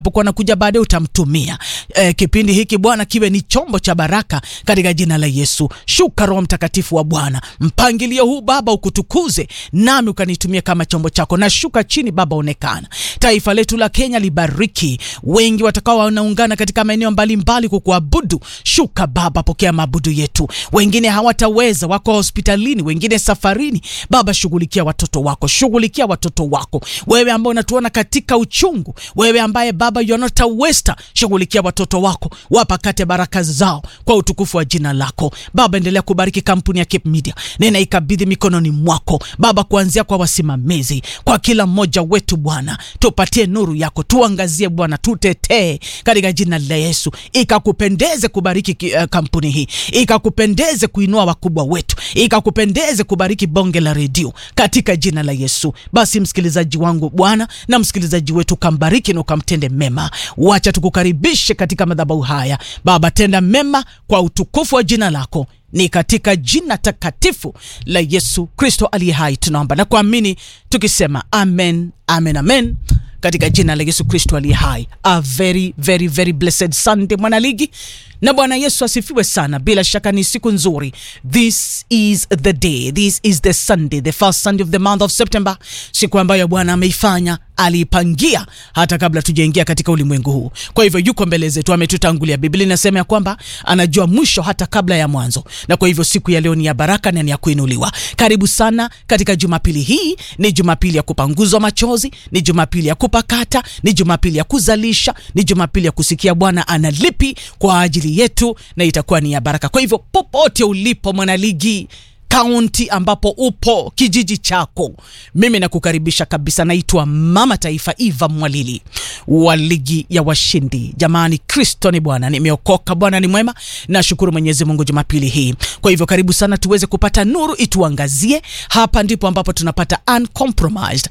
atakapokuwa anakuja baadaye utamtumia. E, kipindi hiki Bwana kiwe ni chombo cha baraka katika jina la Yesu. Shuka Roho Mtakatifu wa Bwana, mpangilio huu Baba ukutukuze, nami ukanitumia kama chombo chako. Na shuka chini Baba, onekana. Taifa letu la Kenya libariki, wengi watakao wanaungana katika maeneo mbalimbali kukuabudu. Shuka Baba, pokea maabudu yetu. Wengine hawataweza, wako hospitalini, wengine safarini. Baba, shughulikia watoto wako, shughulikia watoto wako, wewe ambao unatuona katika uchungu, wewe ambaye Baba you are not a waster, shughulikia watoto wako, wapakate baraka zao kwa utukufu wa jina lako Baba. Endelea kubariki kampuni ya Cape Media, nena ikabidhi mikononi mwako Baba, kuanzia kwa wasimamizi, kwa kila mmoja wetu Bwana, tupatie nuru yako, tuangazie Bwana, tutetee katika jina la Yesu. Ikakupendeze kubariki uh, kampuni hii, ikakupendeze kuinua wakubwa wetu, ikakupendeze kubariki bonge la redio katika jina la Yesu. Basi msikilizaji wangu Bwana na msikilizaji wetu kambariki na ukamtende mema. Wacha tukukaribishe katika madhabahu haya Baba, tenda mema kwa utukufu wa jina lako ni katika jina takatifu la Yesu Kristo aliye hai tunaomba na kuamini tukisema amen, amen, amen katika jina la Yesu Kristo aliye hai. A very very very blessed Sunday mwanaligi, na Bwana Yesu asifiwe sana. Bila shaka ni siku nzuri. This is the day, this is the Sunday, the first Sunday of the month of September, siku ambayo Bwana ameifanya aliipangia hata kabla tujaingia katika ulimwengu huu. Kwa hivyo yuko mbele zetu, ametutangulia. Biblia inasema ya kwamba anajua mwisho hata kabla ya mwanzo, na kwa hivyo siku ya leo ni ya baraka na ni ya kuinuliwa. Karibu sana katika Jumapili hii. Ni Jumapili ya kupanguzwa machozi, ni Jumapili ya kupakata, ni Jumapili ya kuzalisha, ni Jumapili ya kusikia Bwana analipi kwa ajili yetu, na itakuwa ni ya baraka. Kwa hivyo popote ulipo mwanaligi kaunti ambapo upo kijiji chako, mimi nakukaribisha kabisa. Naitwa Mama Taifa Eva Mwalili wa ligi ya washindi. Jamani, Kristo ni Bwana, nimeokoka. Bwana ni mwema, nashukuru Mwenyezi Mungu jumapili hii. Kwa hivyo karibu sana tuweze kupata nuru ituangazie. Hapa ndipo ambapo tunapata uncompromised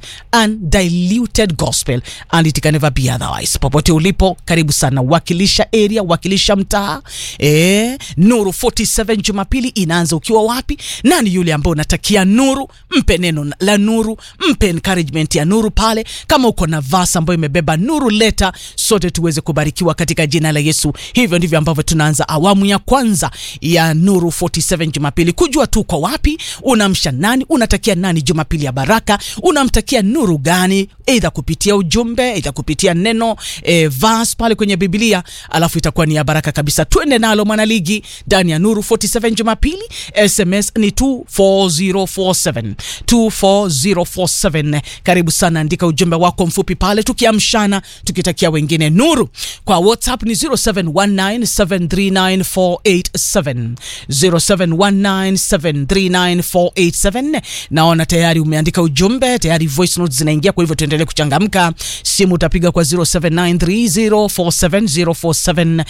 undiluted gospel and it can never be otherwise. Popote ulipo, karibu sana, wakilisha area, wakilisha mtaa. E, Nuru 47 jumapili inaanza ukiwa wapi? Nani yule ambao unatakia nuru? Mpe neno la nuru, mpe encouragement ya nuru pale. Kama uko na verse ambayo imebeba nuru, leta sote tuweze kubarikiwa katika jina la Yesu. Hivyo ndivyo ambavyo tunaanza awamu ya kwanza ya Nuru 47 Jumapili, kujua tu uko wapi, unamsha nani, unatakia nani Jumapili ya baraka, unamtakia nuru gani, aidha kupitia ujumbe, aidha kupitia neno e, verse pale kwenye Biblia, alafu itakuwa ni ya baraka kabisa. Twende nalo mwanaligi ndani ya Nuru 47 Jumapili. SMS ni 24047 24047. Karibu sana, andika ujumbe wako mfupi pale, tukiamshana tukitakia wengine nuru. Kwa WhatsApp ni 0719739487 0719739487. Naona tayari umeandika ujumbe tayari, voice notes zinaingia, kwa hivyo tuendelee kuchangamka. Simu utapiga kwa 0793047047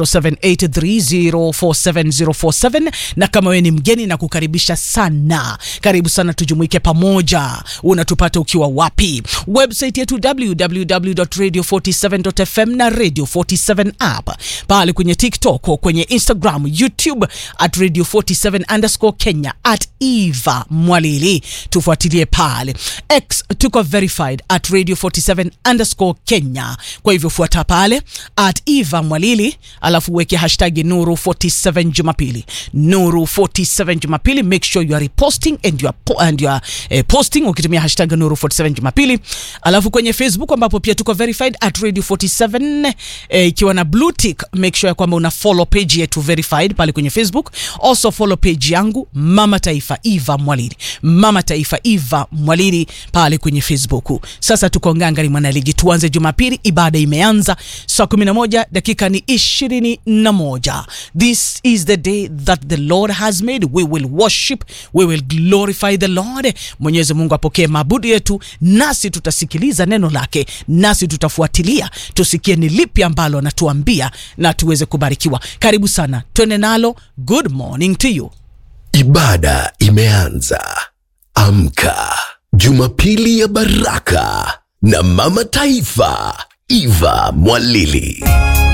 0783047047 na kama wewe ni mgeni na kukaribisha sana, karibu sana, tujumuike pamoja. Unatupata ukiwa wapi? Website yetu www.radio47.fm na Radio 47 app pale kwenye TikTok, kwenye Instagram, YouTube at Radio 47 underscore Kenya at Eva Mwalili, tufuatilie pale. X tuko verified at Radio 47 underscore Kenya, kwa hivyo fuata pale at Eva Mwalili, alafu weke hashtag Nuru 47 Jumapili, Nuru 47 Jumapili. Make sure you are reposting and you are, po and you are eh, posting ukitumia hashtag Nuru 47 Jumapili, alafu kwenye Facebook ambapo pia tuko verified at Radio 47 eh, ikiwa na blue tick, make sure kwamba una follow page yetu verified pale kwenye Facebook. Also follow page yangu Mama Taifa Eva Mwalili, Mama Taifa Eva Mwalili pale kwenye Facebook. Sasa tuko ngangari mwanaligi, tuanze Jumapili. Ibada imeanza saa 11 dakika ni 21. This is the day that the Lord has made, we will worship, we will glorify the Lord. Mwenyezi Mungu apokee maabudu yetu, nasi tutasikiliza neno lake, nasi tutafuatilia tusikie ni lipi ambalo anatuambia na tuweze kubarikiwa. Karibu sana, twende nalo. Good morning to you. Ibada imeanza. Amka, Jumapili ya baraka na Mama Taifa Eva Mwalili.